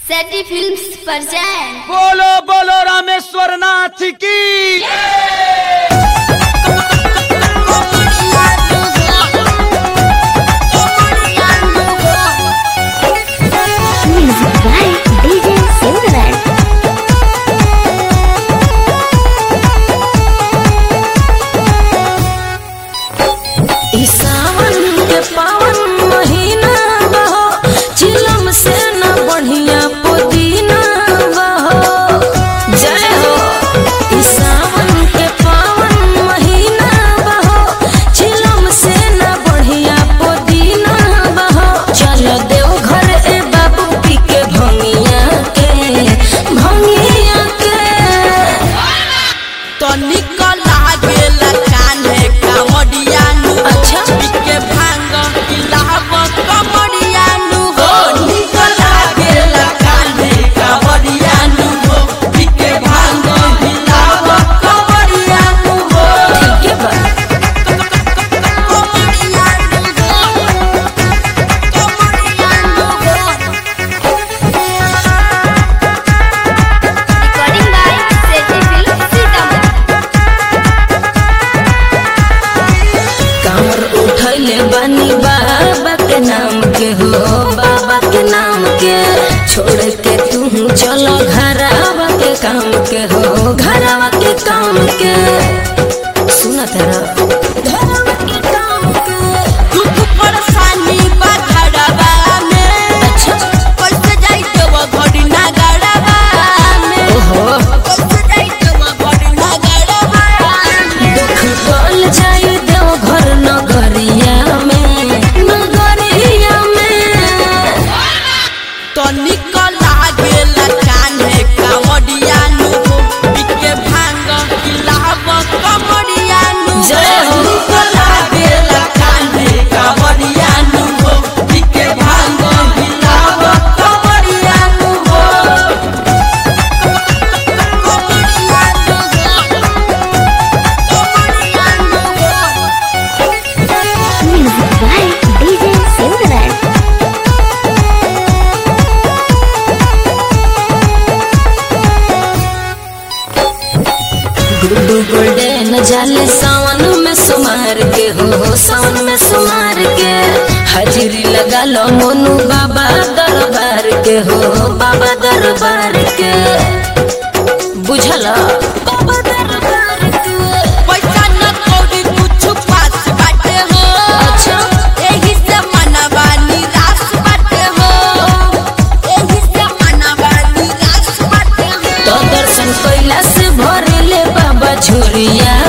सेटी films present बोलो बोलो रामेश्वर नाथ की Music by DJ Silverman. ई सावन के पावन महीना बहो चिलम से न बढ़िया पुदीना बहो जय हो ई सावन के पावन महीना बहो चिलम से न बढ़िया पुदीना बहो चलो देव घर ए बाबू पी के भंगिया के भंगिया के तनिक लागेला कान्हे कावडियानु हो। अच्छा। बिके भांग पिलाव कमडियानु हो। निक लागेला कान्हे कावडियानु हो। बिके भांग पिलाव कमडियानु हो। ठीक है बा कमडियानु हो। कमडियानु हो। recording by सेटी फिल्म्स सीतामढ़ी कामर उठैले बानी बाबा के नाम के हो बाबा के नाम के छोड़ के तू चलो घरावा के काम के हो घरावा के काम के सुना तेरा घरावा के काम के दुख परेशानी बा घरवा में अच्छा कैसे जाई देव घड़ी ना गड़वा में ओहो कैसे जाई देव घड़ी ना गड़वा में दुख बोल जाई देव घर नगरिया में नगरिया में तनिक लागेला कान्हे कावडियानु हो बिके भांग किलाव कमडियानु हो जय हो। तनिक लागेला कान्हे कावडियानु हो बिके भांग किलाव कमडियानु हो कमडियानु हो कमडियानु हो Music by DJ Silverman. Guddu golden जाले सावन में सुमार के हो सावन में सुमार के हाजिरी लगा लो मोनू बाबा दरबार के हो बाबा दरबार के बुझला बाबा दरबार के पैसा न कौड़ी कुछ पास बाटे हो अच्छा एही से मनवा निराश बाटे हो एही से मनवा निराश बाटे हो तो दर्शन कैला से भरेले बाबा झुरिया